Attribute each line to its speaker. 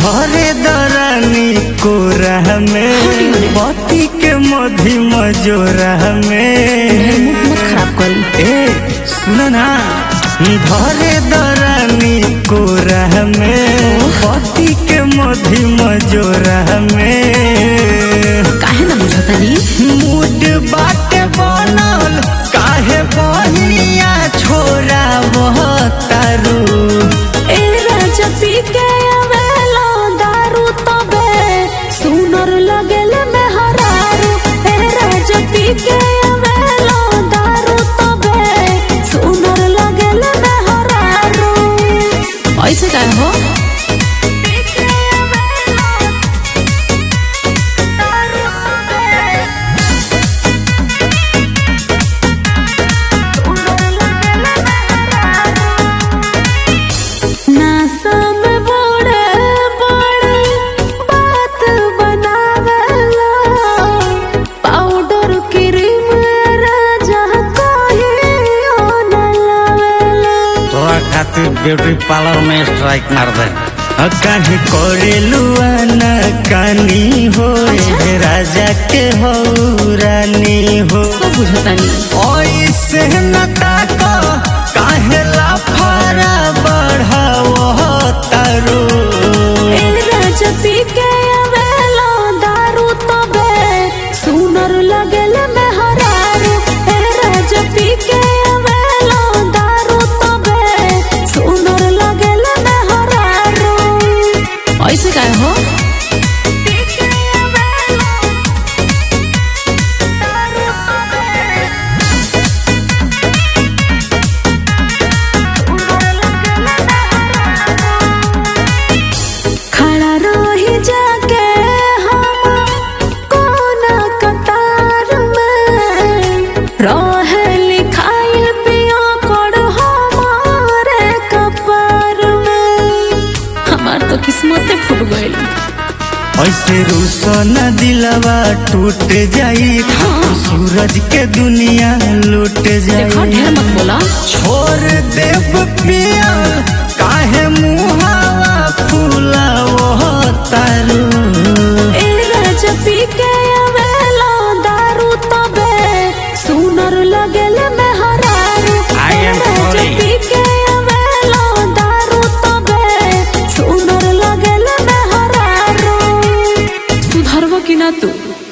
Speaker 1: धरे दरानी कोरह में पति के मधी मजोरह में
Speaker 2: मुख मत खराब करी
Speaker 1: ए सुन ना धरे दरानी कोरह में पति के मधी मजोरह में
Speaker 2: काहे ना बुझतानी
Speaker 1: मूड बाटे बनल काहे बहिया छोरा बहतारू
Speaker 2: ए राजा पी के आवेला दारू तबे सुनर लगेल में हरारू ए राजा पी के आवेला दारू तबे सुनर लगेल में हरारू ऐसे काहे हो नासा में बड़े बड़े बात बनावेला पाउडर क्रीम राजा कहियो न लावेला
Speaker 1: तोरा खातिर ब्यूटी पार्लर में स्ट्राइक मार दे काहे करेलू आना कानी हो ए राजा के हो रानी हो
Speaker 2: सब बुझतानी
Speaker 1: ऐसे न ताको काहे लाफारा बढ़ावो तारू
Speaker 2: ए राजा पी के आवेला दारू तबे सुनर लगेल में हरारू ए राजा पी के आवेला दारू तबे सुनर लगेल में हरारू ऐसे काहे हो खड़ा रही जाके हम कोना कतार में रहे लिखाइल पिया कर हमारे कपार में हमार तो किस्मत फूट गई
Speaker 1: ऐसे रूसन दिलवा टूट जाई
Speaker 2: हाँ।
Speaker 1: सूरज के दुनिया लूट
Speaker 2: देखो ढेर
Speaker 1: जाई
Speaker 2: मत बोला
Speaker 1: छोड़ देव पिया काहे मुहावा फूला वो तारू
Speaker 2: ए राजा पी के आवेला दारू तबे सुनर लगेल में हरारू
Speaker 1: I am
Speaker 2: A Raja
Speaker 1: sorry.
Speaker 2: पी के आवेला दारू तबे सुनर लगेल में हरारू सुधरबो कि ना तू